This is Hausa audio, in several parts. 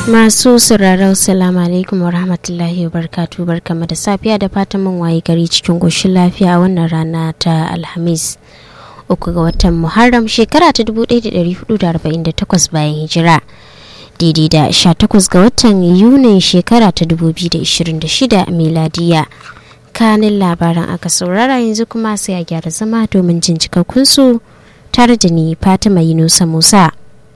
Masu sauraro salamu alaikum wa rahmatullahi wa barkatu barkama da safiya da fatan mun waye gari cikin goshin lafiya a wannan rana ta Alhamis. Uku ga watan Muharram shekara ta 1448 bayan hijira. Daidai da 18 ga watan Yunin shekara ta 2026 miladiya. Kanin labaran aka saurara yanzu kuma sai a gyara zama domin jin cikakkunsu tare da ni Fatima Yunusa Musa.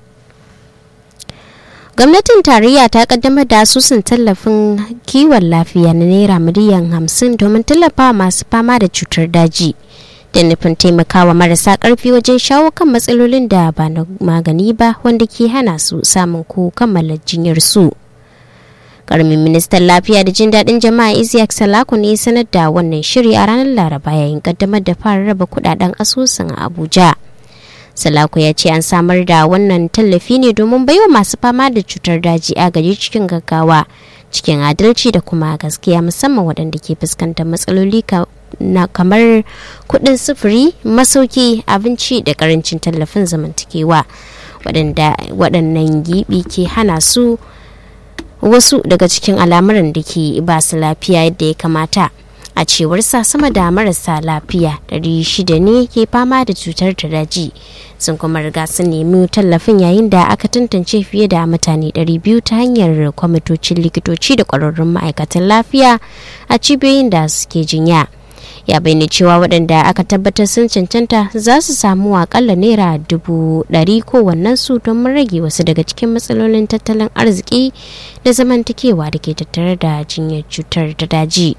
gwamnatin tarayya ta kaddamar da asusun tallafin kiwon lafiya na naira miliyan hamsin domin tallafa masu fama da cutar daji da nufin taimakawa marasa karfi wajen shawo kan matsalolin da ba na magani ba wanda ke hana su samun ko kammala jinyar su karamin ministan lafiya da jin daɗin jama'a isiyak salaku ne sanar da wannan shiri a ranar laraba yayin kaddamar da fara raba kudaden asusun a abuja Salako ya ce an samar da wannan tallafi ne domin baiwa masu fama da cutar daji agaji cikin gaggawa cikin adalci da kuma gaskiya musamman waɗanda ke fuskantar matsaloli na kamar kuɗin sufuri masauki abinci da karancin tallafin zamantakewa waɗannan gibi ke hana su wasu daga cikin al'amuran da ke ba su lafiya yadda ya kamata. a cewarsa sama da marasa lafiya 600 ne ke fama da cutar daji sun kuma riga sun nemi tallafin yayin da aka tantance fiye da mutane 200 ta hanyar kwamitocin likitoci da kwararrun ma'aikatan lafiya a cibiyoyin da suke jinya ya bayyana cewa waɗanda aka tabbatar sun cancanta za su samu akalla naira dubu ɗari kowannen su don rage wasu daga cikin matsalolin tattalin arziki da zamantakewa da ke tattare da jinyar cutar da daji.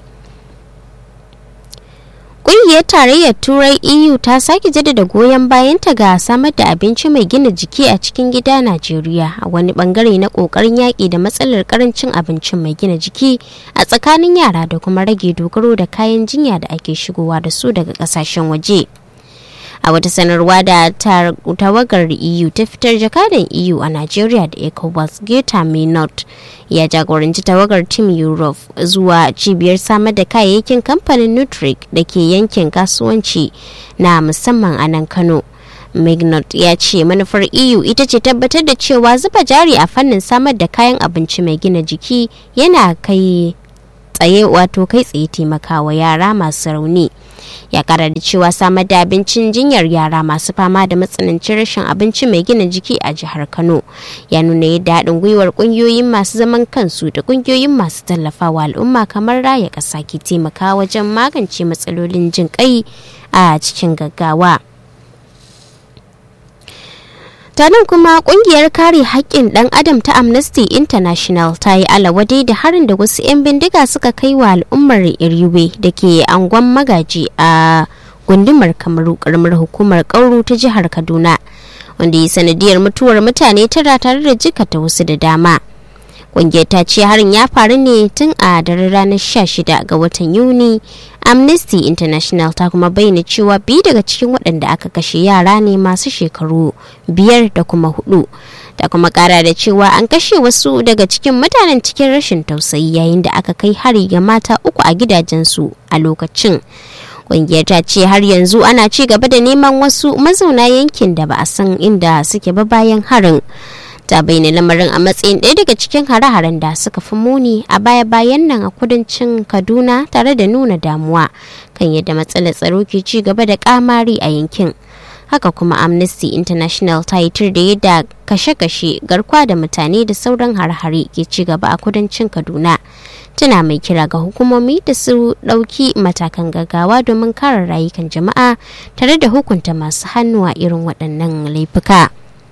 Ƙungiyar Tarayyar Turai EU ta sake jaddada goyon bayanta ga samar da abinci mai gina jiki a cikin gida Najeriya a wani bangare na ƙoƙarin yaƙi da matsalar ƙarancin abincin mai gina jiki a tsakanin yara da kuma rage dogaro da kayan jinya da ake shigowa da su daga ƙasashen waje. a wata sanarwa da tawagar eu ta fitar jakadan eu a nigeria da ecowas geta minot ya jagoranci tawagar team europe zuwa cibiyar samar da kayayyakin kamfanin nutric da ke yankin kasuwanci na musamman a nan kano Mignot ya ce manufar EU ita ce tabbatar da cewa zuba jari a fannin samar da kayan abinci mai gina jiki yana kai tsaye wato kai tsaye taimakawa yara masu rauni. ya kara da cewa samar da abincin jinyar yara masu fama da matsanancin rashin abinci mai gina jiki a jihar kano ya nuna yadda haɗin gwiwar ƙungiyoyin masu zaman kansu da ƙungiyoyin masu tallafawa al'umma kamar raya ƙasa ke taimaka wajen magance matsalolin jin kai a cikin gaggawa. ta nan kuma kungiyar kare haƙƙin ɗan adam ta amnesty international ta yi alawadai da harin da wasu 'yan bindiga suka kai wa al'ummar iriwe da ke angon magaji a gundumar kamaru karamar hukumar kauru ta jihar kaduna wanda yi sanadiyar mutuwar mutane tara tare da jikata wasu da dama kungiyar ta ce harin ya faru ne tun a daren ranar 16 ga watan yuni amnesty international ta kuma bayyana cewa biyu daga cikin waɗanda aka kashe yara ne masu shekaru biyar da kuma hudu ta kuma kara da cewa an kashe wasu daga cikin mutanen cikin rashin tausayi yayin da aka kai hari ga mata uku a gidajensu a lokacin kungiyar ta ce har yanzu ana ci gaba da neman wasu mazauna yankin da ba a san inda suke ba bayan harin ta bayyana lamarin a matsayin ɗaya daga cikin hare-haren da suka fi muni a baya-bayan nan a kudancin kaduna tare da nuna damuwa kan yadda matsalar tsaro ke ci gaba da kamari a yankin haka kuma amnesty international ta yi tur da yadda kashe-kashe garkuwa da mutane da sauran hare-hare ke ci gaba a kudancin kaduna tana mai kira ga hukumomi da su ɗauki matakan gaggawa domin kare rayukan jama'a tare da hukunta masu hannu a irin waɗannan laifuka.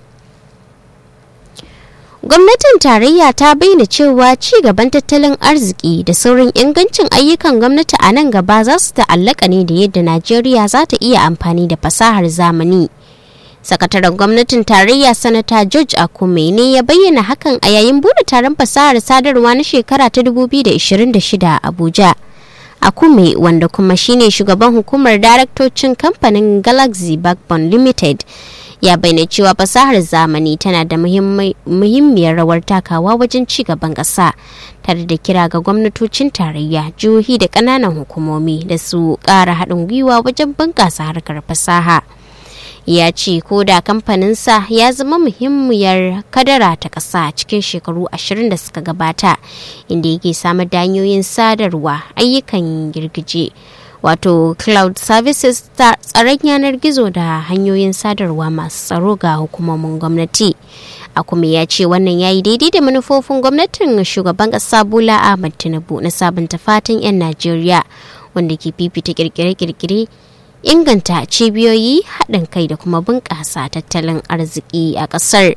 gwamnatin tarayya ta bayyana cewa ci gaban tattalin arziki da saurin ingancin ayyukan gwamnati a nan gaba za su ta'allaka ne da yadda najeriya za ta iya amfani da fasahar zamani sakataren gwamnatin tarayya sanata george akume ne ya bayyana hakan a yayin bude taron fasahar sadarwa na shekara ta 2026 a abuja akume wanda kuma shine shugaban hukumar daraktocin kamfanin galaxy backbone limited ya bayyana cewa fasahar zamani tana da muhimmiyar rawar takawa wajen ci gaban ƙasa tare da kira ga gwamnatocin tarayya jihohi da ƙananan hukumomi da su ƙara haɗin gwiwa wajen bunƙasa harkar fasaha ya ce ko da kamfaninsa ya zama muhimmiyar kadara ta ƙasa cikin shekaru ashirin da suka gabata inda yake samar da hanyoyin sadarwa ayyukan girgije wato cloud services tsaron yanar gizo da hanyoyin sadarwa masu tsaro ga hukumomin gwamnati a kuma ya ce wannan ya yi daidai da manufofin gwamnatin shugaban ƙasa bola ahmad tinubu na sabunta fatan 'yan najeriya wanda ke fifita kirkire-kirkire inganta cibiyoyi haɗin kai da kuma bunƙasa tattalin arziki a ƙasar.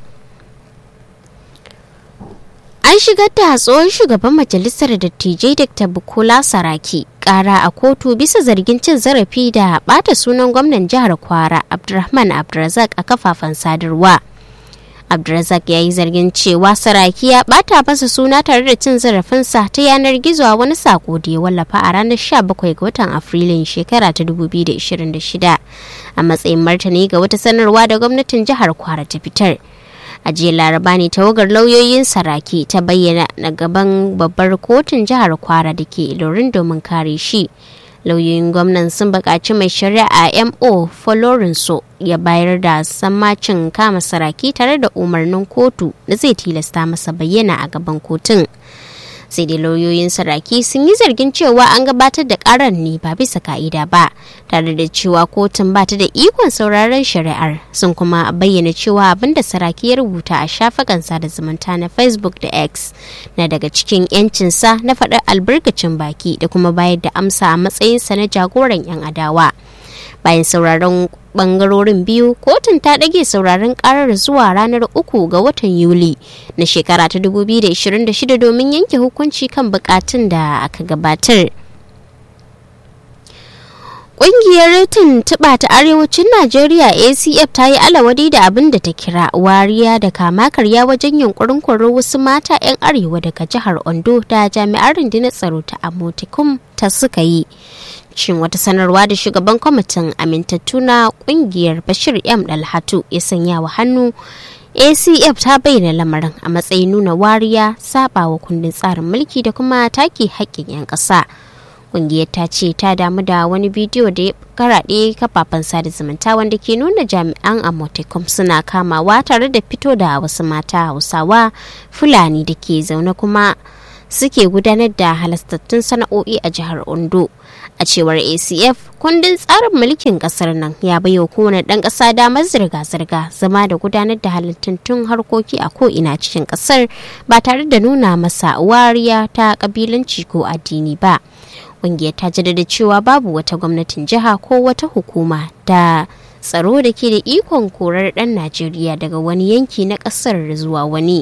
An shigar da tsohon shugaban majalisar dattijai Dr. Bukola Saraki ƙara a kotu bisa zargin cin zarafi da ɓata sunan gwamnan jihar Kwara Abdulrahman Abdulrazak a kafafen sadarwa. Abdulrazak ya yi zargin cewa Saraki ya ɓata masa suna tare da cin zarafinsa ta yanar gizo a wani sako da ya wallafa a ranar 17 ga watan Afrilun shekara ta 2026 a matsayin martani ga wata sanarwa da gwamnatin jihar Kwara ta fitar. a jiya laraba ne tawagar lauyoyin saraki ta bayyana na gaban babbar kotun jihar kwara da ke ilorin domin kare shi lauyoyin gwamnan sun buƙaci mai shari'a mo folorinso ya bayar da sammacin kama saraki tare da umarnin kotu da zai tilasta masa bayyana a gaban kotun sai dai lauyoyin saraki sun yi zargin cewa an gabatar da karar ne ba bisa ka'ida ba tare da cewa kotun ba ta da ikon sauraron shari'ar sun kuma bayyana cewa abin da saraki ya rubuta a shafukan sada zumunta na facebook da x na daga cikin yancinsa na faɗar albarkacin baki da kuma bayar da amsa a matsayinsa na jagoran 'yan adawa bayan sauraron bangarorin biyu kotun ta ɗage sauraron karar zuwa ranar uku ga watan yuli na shekara ta 2026 domin yanke hukunci kan bukatun da aka gabatar Ƙungiyar tuntuɓa ta Arewacin Najeriya ACF ta yi alawadi da abin da ta kira wariya da kama karya wajen yunkurin korar wasu mata 'yan arewa daga jihar Ondo da jami'an rundunar tsaro ta Amotikum ta suka yi. Shin wata sanarwa da shugaban kwamitin amintattu na ƙungiyar Bashir M. Dalhatu ya sanya wa hannu ACF ta bayyana lamarin a matsayin nuna wariya, saɓawa kundin tsarin mulki da kuma take haƙƙin 'yan ƙasa. kungiyar ta ce ta damu da wani bidiyo da ya karaɗe kafafen sada zumunta wanda ke nuna jami'an amotekom suna kamawa tare da fito da wasu mata hausawa fulani da ke zaune kuma suke gudanar da halastattun sana'o'i a jihar ondo a cewar acf kundin tsarin mulkin kasar nan ya baiwa kowane ɗan ƙasa damar zirga-zirga zama da gudanar da halittattun harkoki a ko'ina cikin ƙasar ba tare da nuna masa wariya ta ƙabilanci ko addini ba kungiyar ta jaddada cewa babu wata gwamnatin jiha ko wata hukuma da tsaro da ke da ikon korar ɗan najeriya daga wani yanki na ƙasar zuwa wani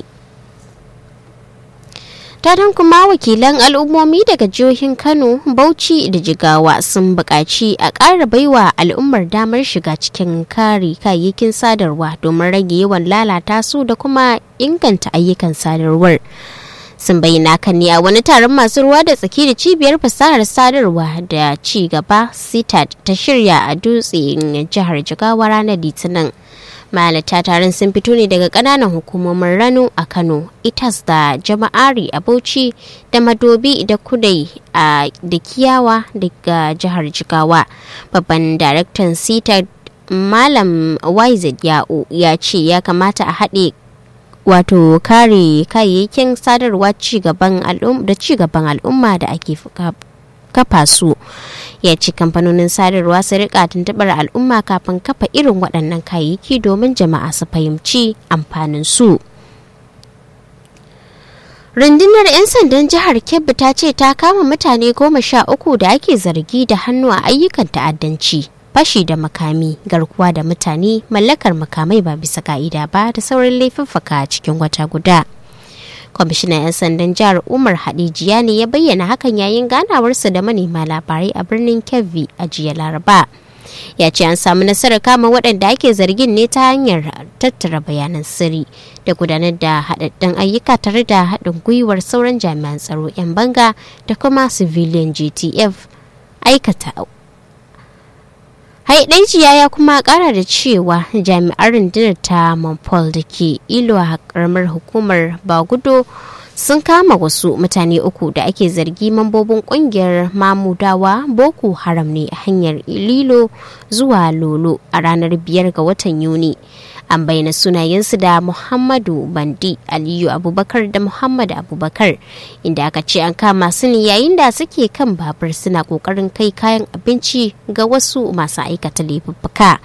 tadan kuma wakilan al'ummomi daga jihohin kano bauchi da jigawa sun buƙaci a ƙara baiwa al'ummar damar shiga cikin kare kayayyakin sadarwa domin rage yawan lalata su da kuma inganta ayyukan sadarwar sun bayyana kan ne a wani taron masu ruwa da tsaki da cibiyar fasahar sadarwa da ci gaba sitad ta shirya a dutsen jihar jigawa ranar litinin malata taron sun fito ne daga kananan hukumomin rano a kano itas da jama'ari a bauchi da madobi da kudai a da kiyawa daga jihar jigawa babban daraktan sitad malam yz ya'u ya ce ya kamata a haɗe wato kare kayayyakin sadarwa da cigaban al'umma da ake kafa su ya ci kamfanonin sadarwa su rika tuntubar al'umma kafin kafa irin waɗannan kayayyaki domin jama'a su fahimci amfanin su rundunar 'yan sandan jihar kebbi ta ce ta kama mutane goma sha uku da ake zargi da hannu a ayyukan ta'addanci fashi da makami garkuwa da mutane mallakar makamai ba bisa ka'ida ba da sauran laifuffuka cikin wata guda kwamishinan 'yan sandan jihar umar hadijiya ne ya bayyana hakan yayin ganawarsa da manema labarai a birnin kebbi a jiya laraba ya ce an samu nasarar kama waɗanda ake zargin ne ta hanyar tattara bayanan sirri da gudanar da haɗaɗɗen ayyuka tare da haɗin gwiwar sauran jami'an tsaro 'yan banga da kuma civilian gtf aikata Haidaiciya ya kuma kara da cewa jami'an rundunar ta Manpol da ke ilo a karamar hukumar Bagudo sun kama wasu mutane uku da ake zargi mambobin kungiyar mamudawa boko haram ne a hanyar lilo zuwa lolo a ranar biyar ga watan yuni an bayyana sunayensu da muhammadu bandi aliyu abubakar da muhammad abubakar inda aka ce an kama su ne yayin da suke kan babur suna kokarin kai kayan abinci ga wasu masu aikata laifuffuka.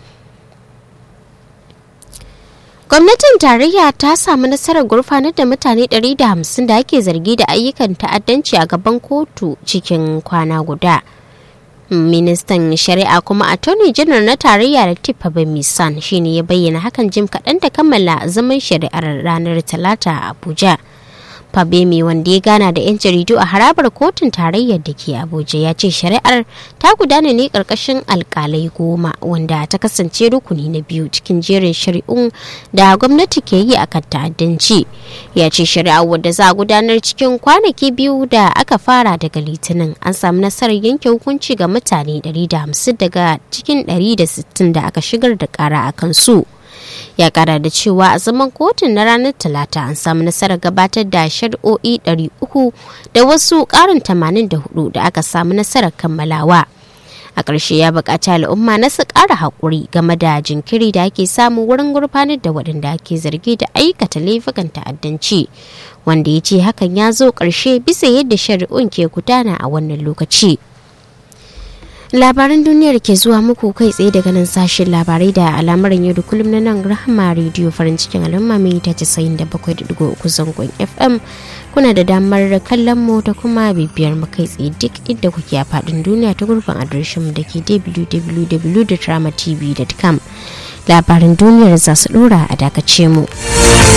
gwamnatin tarayya ta samu nasarar gurfanar da mutane 150 da ake zargi da ayyukan ta'addanci a gaban kotu cikin kwana guda ministan shari'a kuma attorney general na tarayya da tifa misan shine ya bayyana hakan jim kaɗan da kammala zaman shari'ar ranar talata a abuja Fabemi wanda ya gana da 'yan jaridu a harabar kotun tarayyar da ke Abuja ya ce shari'ar ta gudana ne karkashin alkalai goma wanda ta kasance rukuni na biyu cikin jerin shari'un da gwamnati ke yi akan ta'addanci. Ya ce shari'ar wadda za a gudanar cikin kwanaki biyu da aka fara daga litinin an samu nasarar yanke hukunci ga mutane 150 daga cikin 160 da aka shigar da kara a kansu. ya kara da cewa a zaman kotun na ranar talata an samu nasarar gabatar da shari'o'i 300 da wasu karin 84 da aka samu nasarar kammalawa a ƙarshe ya buƙaci al'umma na su ƙara haƙuri game da jinkiri da ake samu wurin gurfanar da waɗanda ake zargi da aikata laifukan ta'addanci wanda ya ce hakan ya zo ƙarshe bisa yadda shari'un ke gudana a wannan lokaci. labaran duniyar ke zuwa muku kai tsaye daga nan sashen labarai da al'amuran yau da kullum na nan rahama rediyo farin cikin al'umma mai ta casa'in da bakwai da digo uku zangon fm kuna da damar kallon mu da kuma bibiyar mu kai tsaye duk inda kuke a faɗin duniya ta gurbin adireshin mu da ke www.dramatv.com labaran duniyar za su dora a dakace mu.